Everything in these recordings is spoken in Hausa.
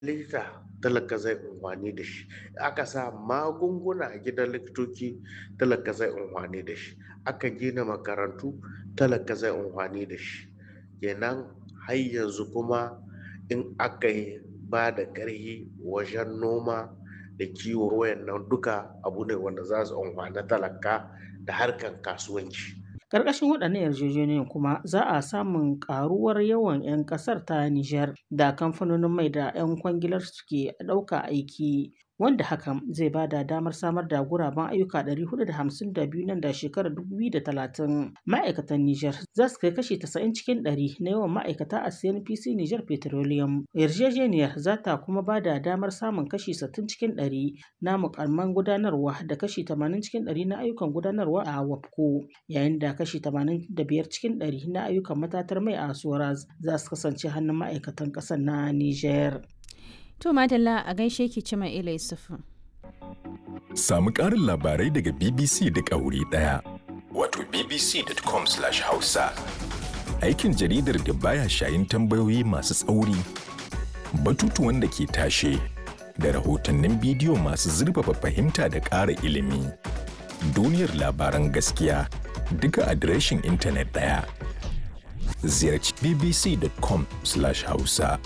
likita talaka zai unhwani da shi aka sa magunguna a gidan likitoci talaka zai unhwani da shi aka gina makarantu talaka zai unhwani da shi kenan har yanzu kuma in aka yi ba da ƙarfi wajen noma da kiwo wayannan duka abu ne wanda za su unhwani talaka da harkar kasuwanci Ƙarƙashin waɗannan yarjejeniyoyin kuma za a samun ƙaruwar yawan 'yan ƙasar ta Nijar da kamfanonin mai da 'yan kwangilar suke ɗauka aiki wanda hakan zai ba da damar samar da guraben ayyuka 452 nan da shekarar 2030 ma'aikatan Nijar za su kai kashi 90 cikin 100 na yawan ma'aikata a CNPC Nijar Petroleum. Yarjejeniyar za ta kuma ba da damar samun kashi 60 cikin 100 na mukamman gudanarwa da kashi 80 cikin 100 na ayyukan gudanarwa a WAPCO yayin da kashi 85 cikin 100 na ayyukan matatar mai a Soraz za su kasance hannun ma'aikatan ƙasar na Nijar. To Madalla a gaishe ki Cima Ila Yusufu. Samu ƙarin labarai daga BBC duk a wuri ɗaya. Wato bbc.com/hausa. Aikin jaridar da baya shayin tambayoyi masu tsauri, batutuwan da ke tashe, da rahotannin bidiyo masu zurfafa fahimta da ƙara ilimi. Duniyar labaran gaskiya duka adireshin intanet ɗaya. Ziyarci bbc.com/hausa.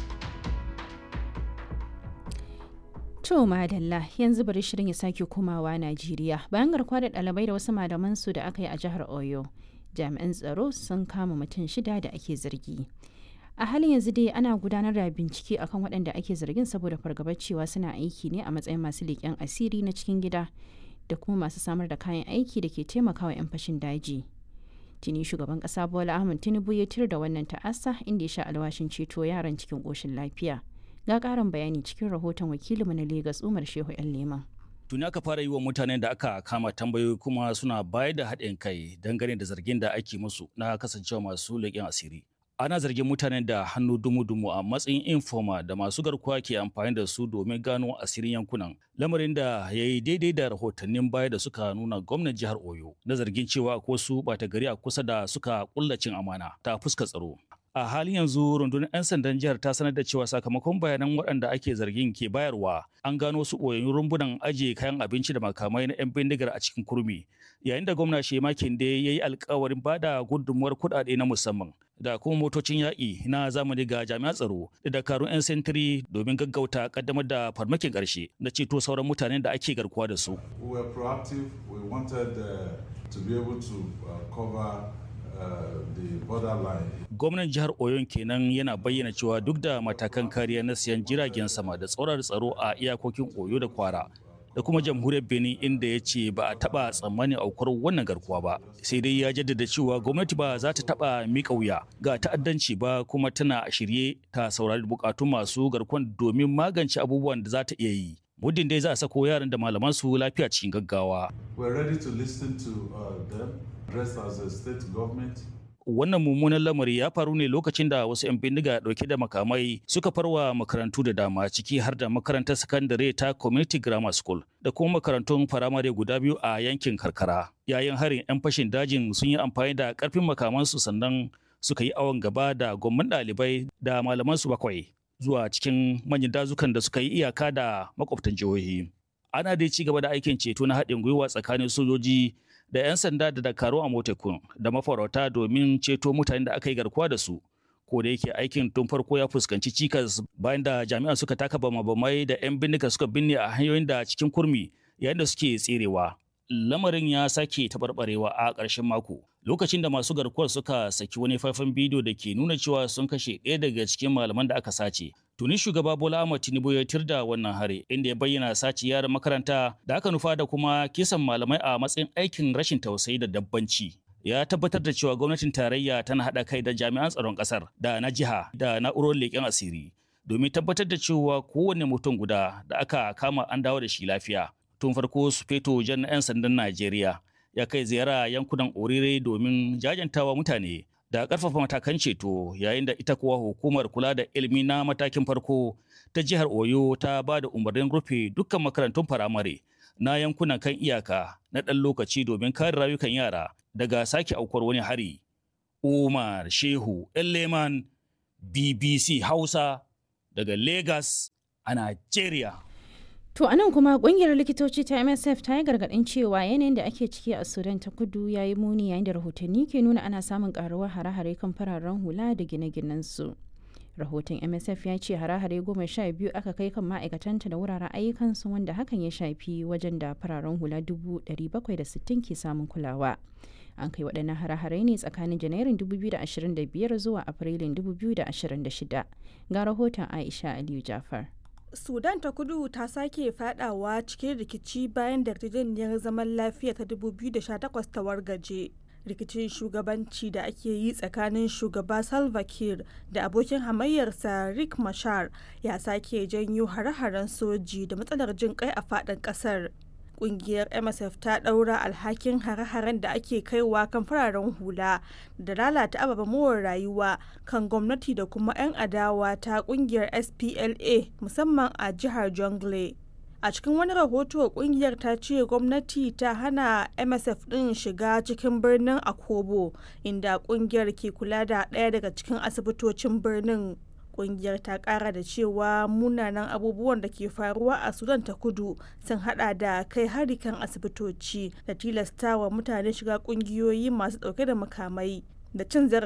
To madalla yanzu bari shirin ya sake komawa Najeriya bayan garkuwa da ɗalibai da wasu malaman su da aka yi a jihar Oyo. Jami'an tsaro sun kama mutum shida da ake zargi. A halin yanzu dai ana gudanar da bincike akan waɗanda ake zargin saboda fargabar cewa suna aiki ne a matsayin masu leƙen asiri na cikin gida da kuma masu samar da kayan aiki da ke taimakawa 'yan fashin daji. Tuni shugaban ƙasa Bola Ahmed Tinubu ya tir da wannan ta'asa inda ya sha alwashin ceto yaran cikin ƙoshin lafiya. ga karin bayani cikin rahoton wakilinmu na Legas Umar Shehu ‘yan Leman. Tuni aka fara yi wa mutanen da aka kama tambayoyi kuma suna bayar da haɗin kai dangane da zargin da ake musu na kasancewa masu leƙen asiri. Ana zargin mutanen da hannu dumu-dumu a matsayin informa da masu garkuwa ke amfani da su domin gano asirin yankunan. Lamarin da ya yi daidai da rahotannin baya da suka nuna gwamnan jihar Oyo na zargin cewa ko su ɓata gari a kusa da suka kullacin amana ta fuska tsaro. a halin yanzu rundunar 'yan sandan jihar ta sanar da cewa sakamakon bayanan waɗanda ake zargin ke bayarwa an gano su ɓoyayyun rumbunan ajiye kayan abinci da makamai na 'yan bindigar a cikin kurmi yayin da gwamna shema kinde ya yi alkawarin ba da gudunmuwar kuɗaɗe na musamman da kuma motocin yaƙi na zamani ga jami'an tsaro da dakarun 'yan sentiri domin gaggauta kaddamar da farmakin ƙarshe na ceto sauran mutanen da ake garkuwa da su. We were proactive. We wanted uh, to be able to uh, cover Gwamnan jihar Oyon kenan yana bayyana cewa duk da matakan kariya na siyan jiragen sama da tsoron tsaro a iyakokin Oyo da Kwara da kuma jamhuriyar Benin inda ya ce ba a taba tsammanin aukuwar wannan garkuwa ba. Sai dai ya jaddada cewa gwamnati ba za ta taba miƙa wuya ga ta'addanci ba kuma tana a shirye ta saurari bukatun masu garkuwan domin magance abubuwan da za ta iya yi. muddin dai za a sako yaran da malaman su lafiya cikin gaggawa. We're ready to listen to uh, them, dressed as a state government. Wannan mummunan lamari ya faru ne lokacin da wasu 'yan bindiga dauke da makamai suka farwa makarantu da dama ciki har da makarantar sakandare ta Community Grammar School da kuma makarantun firamare guda biyu a yankin karkara. Yayin harin 'yan fashin dajin sun yi amfani da karfin makamansu sannan suka yi awon gaba da gwamman ɗalibai da malamansu bakwai. zuwa cikin manyan dazukan da suka yi iyaka da makwabtan jihohi. Ana dai ci gaba da aikin ceto na haɗin gwiwa tsakanin sojoji da 'yan sanda da dakaru a motekun da mafarauta domin ceto mutanen da aka yi garkuwa da su. Ko da yake aikin tun farko ya fuskanci cikas bayan da jami'an suka taka bama-bamai da 'yan bindiga suka binne a hanyoyin da cikin kurmi yayin da suke tserewa. lamarin ya sake taɓarɓarewa a ƙarshen mako lokacin da masu garkuwar suka saki wani faifan bidiyo da ke nuna cewa sun kashe ɗaya daga cikin malaman da aka sace tuni shugaba bola ahmad tinubu ya tirda wannan hare inda ya bayyana sace yaran makaranta da aka nufa da kuma kisan malamai a matsayin aikin rashin tausayi da dabbanci ya tabbatar da cewa gwamnatin tarayya tana haɗa kai da jami'an tsaron ƙasar da na jiha da na'urar leƙen asiri domin tabbatar da cewa kowane mutum guda da aka kama an dawo da shi lafiya tun farko su feto jan 'yan sandan Najeriya ya kai ziyara yankunan Orire domin jajantawa mutane da ƙarfafa matakan ceto yayin da ita kuwa hukumar kula da ilimi na matakin farko ta jihar Oyo ta ba da umarnin rufe dukkan makarantun firamare na yankunan kan iyaka na ɗan lokaci domin kare rayukan yara daga sake aukuwar wani hari. Umar Shehu Leman BBC Hausa daga Lagos a Najeriya. To a nan kuma kungiyar likitoci ta MSF ta yi gargaɗin cewa yanayin da ake ciki a Sudan ta kudu ya yi muni yayin da rahotanni ke nuna ana samun karuwar hare-hare kan fararen hula da gine-ginen su. Rahoton MSF ya ce hare-hare goma sha biyu aka kai kan ma'aikatanta da wuraren ayyukansu wanda hakan ya shafi wajen da fararen hula dubu bakwai da sittin ke samun kulawa. An kai waɗannan hare-hare ne tsakanin Janairun 2025 zuwa Afrilun 2026. Ga rahoton Aisha Aliyu Jafar. sudan ta kudu ta sake fadawa cikin rikici bayan da yarjejeniyar zaman lafiya ta 2018 ta wargaje rikicin shugabanci da ake yi tsakanin shugaba salva kiir da abokin hamayyarsa rick mashar ya sake janyo hare-haren soji da matsalar jin kai a fadin kasar kungiyar msf ta daura alhakin hare-haren da ake kaiwa kan fararen hula da lalata ababen more rayuwa kan gwamnati da kuma 'yan adawa ta kungiyar spla musamman a jihar jongle a cikin wani rahoto kungiyar ta ce gwamnati ta hana msf din shiga cikin birnin akobo inda kungiyar ke kula da ɗaya daga cikin asibitocin birnin kungiyar ta kara da cewa munanan abubuwan da ke faruwa a sudan ta kudu sun hada da kai hari kan asibitoci da tilastawa mutane shiga kungiyoyi masu dauke da makamai da cin zarafi